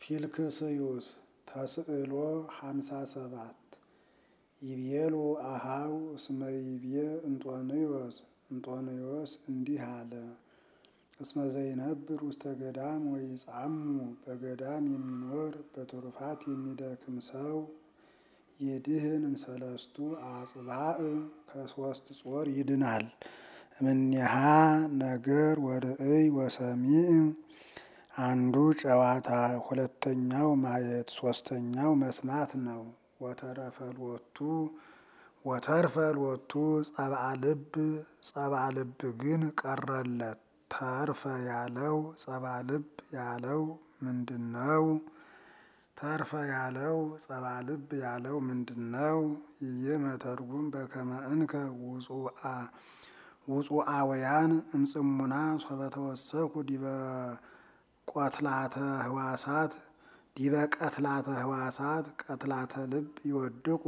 ፊልክስዩስ ተስዕሎ ሃምሳ ሰባት ይቤሉ አሃው እስመ ይቤ እንጦንዮስ እንጦንዮስ እንዲህ አለ። እስመ ዘይነብር ውስተ ገዳም ወይጻሙ በገዳም የሚኖር በትሩፋት የሚደክም ሰው ይድህን እምሰለስቱ አጽባእ ከሶስት ጾር ይድናል። እምኔሃ ነገር ወርእይ ወሰሚዕ አንዱ ጨዋታ፣ ሁለተኛው ማየት፣ ሶስተኛው መስማት ነው። ወተረፈልወቱ ወተርፈልወቱ ጸብአ ልብ ጸብአ ልብ ግን ቀረለት። ተርፈ ያለው ጸብአ ልብ ያለው ምንድን ነው? ተርፈ ያለው ጸብአ ልብ ያለው ምንድን ነው? ይቤ መተርጉም በከመ እንከ ውጹአውያን እምጽሙና ሶበ ተወሰኩ ዲበ ቆትላተ ህዋሳት ዲበ ቀትላተ ህዋሳት ቀትላተ ልብ ይወድቁ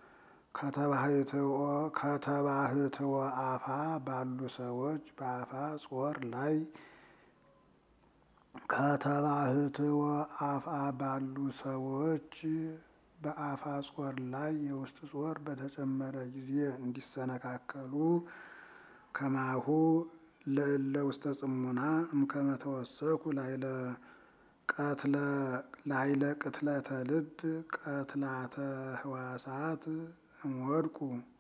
ከተባህትወ አፋ ባሉ ሰዎች በአፋ ጾር ላይ ከተባህትወ አፋ ባሉ ሰዎች በአፋ ጾር ላይ የውስጥ ጾር በተጨመረ ጊዜ እንዲሰነካከሉ ከማሁ ለእለ ውስተ ጽሙና እምከመ ተወሰኩ ላይለ ቀትለ ላይለ ቅትለተ ልብ ቀትላተ ህዋሳት እምወድቁ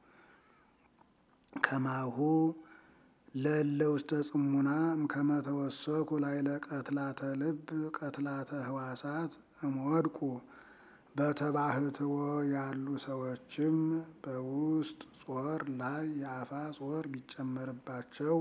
ከማሁ ለእለ ውስተ ጽሙና እምከመ ተወሰኩ ላይለ ቀትላተ ልብ ቀትላተ ህዋሳት እምወድቁ በተባህትዎ ያሉ ሰዎችም በውስጥ ጾር ላይ የአፋ ጾር ቢጨመርባቸው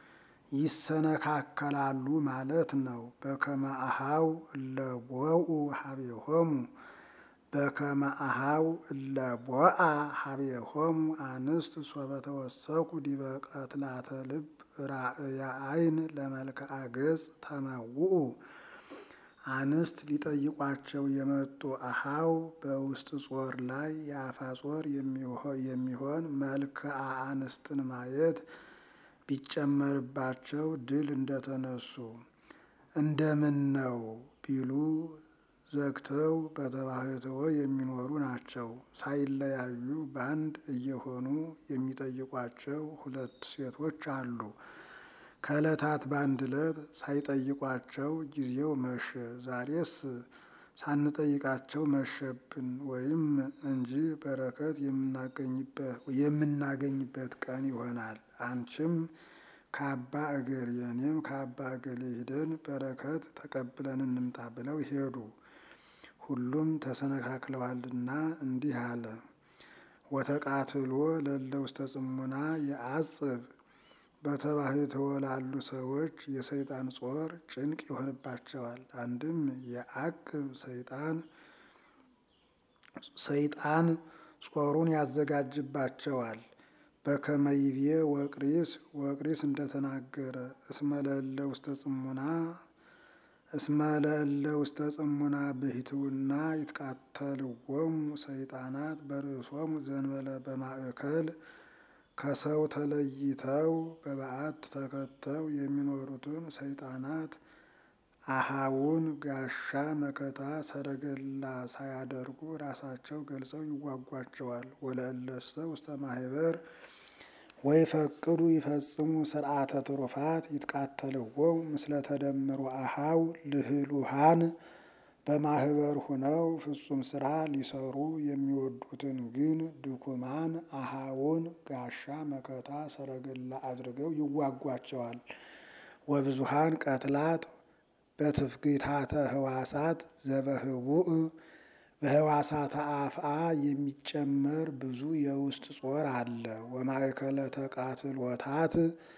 ይሰነካከላሉ ማለት ነው። በከመ አሃው እለ ቦኡ ሀቤሆሙ በከመ አሃው እለ ቦአ ሀቤሆሙ አንስት ሶበ ተወሰኩ ዲበ ቀትላተ ልብ ራእየ አይን ለመልክዓ ገጽ ተመውኡ አንስት ሊጠይቋቸው የመጡ አሃው በውስጥ ጾር ላይ የአፋ ጾር የሚሆን መልክዓ አንስትን ማየት ቢጨመርባቸው ድል እንደተነሱ እንደምን ነው ቢሉ ዘግተው በተባህትዎ የሚኖሩ ናቸው። ሳይለያዩ በአንድ እየሆኑ የሚጠይቋቸው ሁለት ሴቶች አሉ። ከዕለታት በአንድ ዕለት ሳይጠይቋቸው ጊዜው መሸ፣ ዛሬስ ሳንጠይቃቸው መሸብን ወይም እንጂ በረከት የምናገኝበት ቀን ይሆናል። አንቺም ከአባ እገሌ እኔም ከአባ እገሌ ሂደን በረከት ተቀብለን እንምጣ ብለው ሄዱ። ሁሉም ተሰነካክለዋልና እንዲህ አለ። ወተቃትሎ ለእለ ውስተ ጽሙና የአጽብ በተባህትዎ ላሉ ሰዎች የሰይጣን ጾር ጭንቅ ይሆንባቸዋል። አንድም የአቅብ ሰይጣን ሰይጣን ጾሩን ያዘጋጅባቸዋል። በከመ ይቤ ወቅሪስ ወቅሪስ እንደተናገረ እስመ ለእለ ውስተ ጽሙና እስመ ለእለ ውስተ ጽሙና ብሂትውና ይትቃተልዎሙ ሰይጣናት በርእሶሙ ዘንበለ በማእከል ከሰው ተለይተው በበዓት ተከተው የሚኖሩትን ሰይጣናት አሃውን ጋሻ መከታ ሰረገላ ሳያደርጉ ራሳቸው ገልጸው ይዋጓቸዋል። ወለእለሰ ውስተ ማህበር ወይ ፈቅዱ ይፈጽሙ ስርዓተ ትሩፋት ይትቃተልዎሙ ምስለ ተደምሮ አሃው ልህሉሃን በማህበር ሁነው ፍጹም ስራ ሊሰሩ የሚወዱትን ግን ድኩማን አሃውን ጋሻ መከታ ሰረገላ አድርገው ይዋጓቸዋል። ወብዙሃን ቀትላት በትፍግታተ ህዋሳት ዘበህቡእ በህዋሳተ አፍአ የሚጨመር ብዙ የውስጥ ጾር አለ። ወማእከለ ተቃትሎታት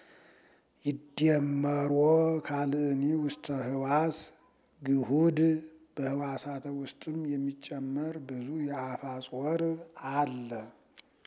ይደመሮ ካልእኒ ውስተ ህዋስ ግሁድ በህዋሳተ ውስጥም የሚጨመር ብዙ የአፋ ጾር አለ።